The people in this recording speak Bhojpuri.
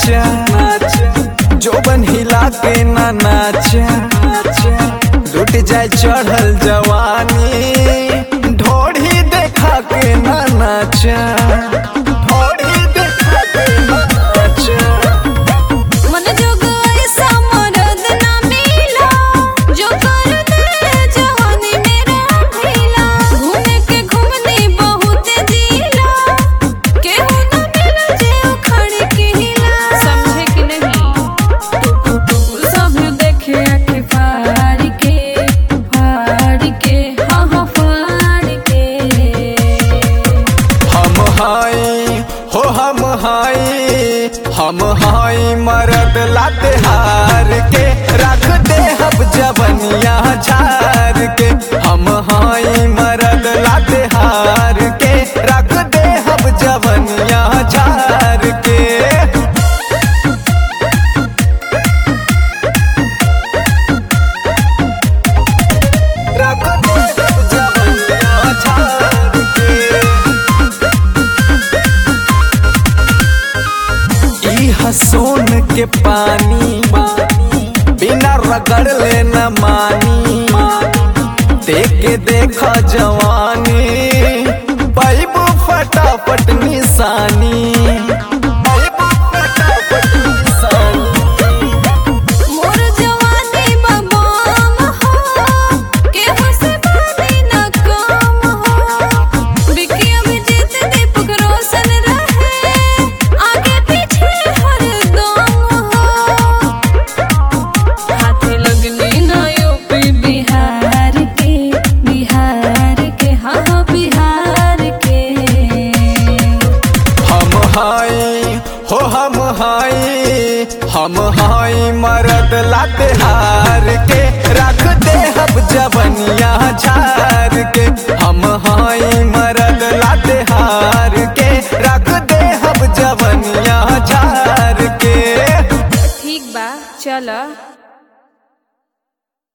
नाचा जोबन हिला के ना नाचा लुट जाए चढ़ल जवानी ढोढ़ी देखा के ना नाचा ढोढ़ी देखा के ना नाचा मन जोग ऐसा मरद ना मिला जो कर दे जवानी मेरा ढीला घूमे के घूमनी बहुत जिला केहू ना मिला जे उखड़ के हिला समझे कि नहीं सब देखे आँखें फाड़ के फाड़ के हाँ हाँ फाड़ के हम हाई हो हम हाई हम हाई मरद लाते हार के रख दे हम जवनिया झार के हम हाई मरद लाते हार के रख दे हम जवनिया झार के रख दे हम जवनिया झार के ई हसोन के पानी बिना रगड़ ले न मानी देख के देखा जवानी पैबू फटाफट निशानी पैबू फटाफट निशानी मोर जवानी बबाम हो केहू से बानी न काम हो बिकी अभिजीत दीपक रोशन रहे आगे पीछे हरदम हो हाथे लगनी ना यूपी बिहार के बिहार के हाँ हाँ बिहार के हम हाई हो हम हाई हम हाई मरद लाते हार के रख दे हम जवनिया झार